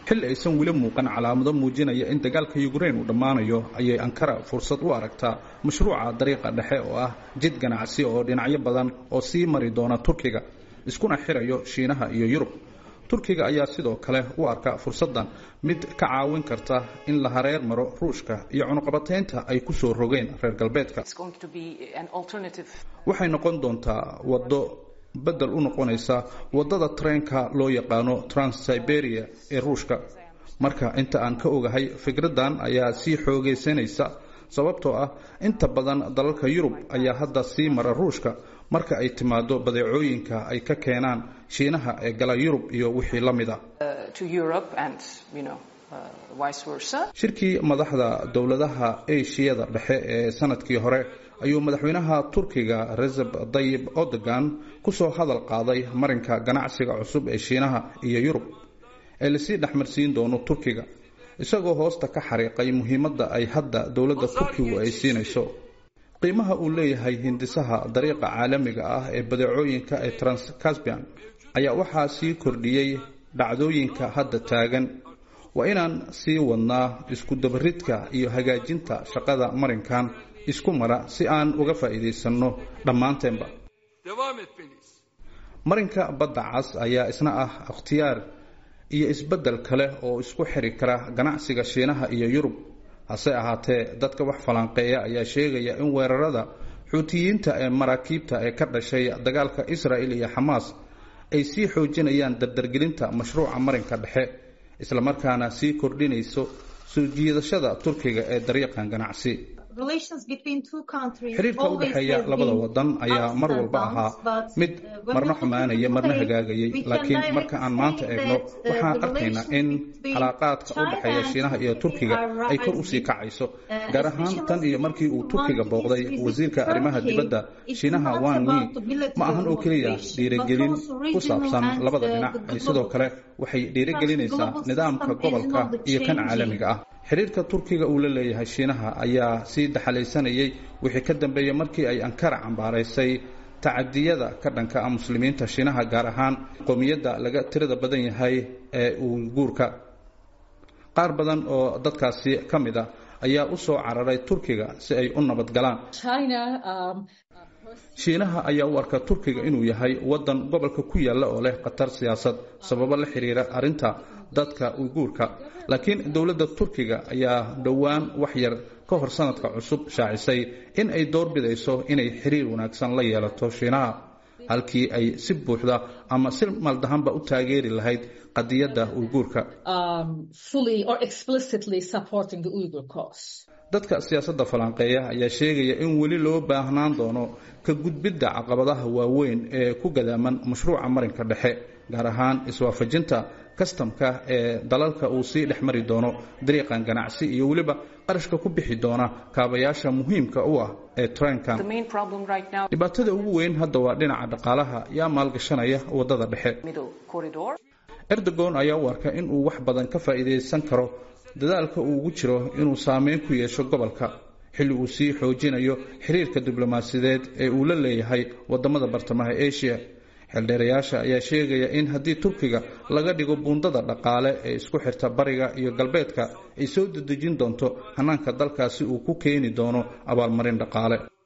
xilli aysan weli muuqan calaamado muujinaya in dagaalka yukrain uu dhammaanayo ayay ankara fursad u aragtaa mashruuca dariiqa dhexe oo ah jid ganacsi oo dhinacyo badan oo sii mari doona turkiga iskuna xirayo shiinaha iyo yurub turkiga ayaa sidoo kale u arka fursaddan mid ka caawin karta in la hareer maro ruushka iyo cunuqabataynta ay ku soo rogeen reer galbeedka waxay noqon doontaa waddo bedel u noqonaysa waddada treenka loo yaqaano transsiberia ee ruushka marka inta aan ka ogahay fikraddan ayaa sii xoogaysanaysa sababtoo ah inta badan dalalka yurub ayaa hadda sii mara ruushka marka ay timaado badeecooyinka ay ka keenaan shiinaha ee gala yurub iyo wixii la mid a shirkii madaxda dowladaha eshiyada dhexe ee sanadkii hore ayuu madaxweynaha turkiga recep tayyib erdogan kusoo hadal qaaday marinka ganacsiga cusub ee shiinaha iyo yurub ee lasii dhexmarsiin doono turkiga isagoo hoosta ka xariiqay muhiimadda ay hadda dowladda turkigu ay siinayso qiimaha uu leeyahay hindisaha dariiqa caalamiga ah ee badeecooyinka ee transcaspian ayaa waxaa sii kordhiyey dhacdooyinka hadda taagan waa inaan sii wadnaa isku dabaridka iyo hagaajinta shaqada marinkan isku mara si aan uga faa'iidaysanno dhammaanteenba marinka badda cas ayaa isna ah ikhtiyaar iyo isbeddel kale oo isku xiri kara ganacsiga shiinaha iyo yurub hase ahaatee dadka wax falanqeeya ayaa sheegaya in weerarada xuutiyiinta ee maraakiibta ee ka dhashay dagaalka israa'il iyo xamaas ay sii xoojinayaan dardargelinta mashruuca marinka dhexe islamarkaana sii kordhinayso soo jiidashada turkiga ee dariiqan ganacsi xiriirka u dhexeeya labada wadan ayaa mar walba ahaa mid marna xumaanaya marna hagaagayay laakiin marka aan maanta eegno waxaan arkaynaa in calaaqaadka u dhexeeya shiinaha iyo turkiga ay kor usii kacayso gaar ahaan tan iyo markii uu turkiga booqday wasiirka arrimaha dibadda shiinaha wan mi ma ahan oo keliya dhiirigelin ku saabsan labada dhinac ay sidoo kale waxay dhiirigelinaysaa nidaamka gobolka iyo kan caalamiga ah xiriirka turkiga uu la leeyahay shiinaha ayaa sii daxalaysanayay wixii ka dambeeyey markii ay ankara cambaaraysay tacadiyada ka dhanka ah muslimiinta shiinaha gaar ahaan qowmiyadda laga tirada badan yahay ee uyguurka qaar badan oo dadkaasi ka mid a ayaa u soo cararay turkiga si ay u nabad galaan shiinaha ayaa u arka turkiga inuu yahay waddan gobolka ku yaalla oo leh khatar siyaasad sababo la xiriira arrinta dadka uyguurka laakiin dowladda turkiga ayaa dhowaan wax yar ka hor sanadka cusub shaacisay in ay doorbidayso inay xiriir wanaagsan la yeelato shiinaha halkii ay si buuxda ama si maldahanba u taageeri lahayd qadiyadda uyguurka dadka siyaasadda falanqeeya ayaa sheegaya in weli loo baahnaan doono ka gudbidda caqabadaha waaweyn ee ku gadaaman mashruuca marinka dhexe gaar ahaan iswaafajinta kastamka ee dalalka uu sii dhex mari doono dariiqan ganacsi iyo weliba qarashka ku bixi doona kaabayaasha muhiimka u ah ee treenkan dhibaatada ugu weyn hadda waa dhinaca dhaqaalaha yaa maalgashanaya waddada dhexe erdogon ayaa u arka in uu wax badan ka faa'iidaysan karo dadaalka uu ugu jiro inuu saameyn ku yeesho gobolka xilli uu sii xoojinayo xiriirka diblomaasiyadeed ee uu la leeyahay waddamada bartamaha asia xeeldheerayaasha ayaa sheegaya in haddii turkiga laga dhigo buundada dhaqaale ee isku xirta bariga iyo galbeedka ay soo dedejin doonto hanaanka dalkaasi uu ku keeni doono abaalmarin dhaqaale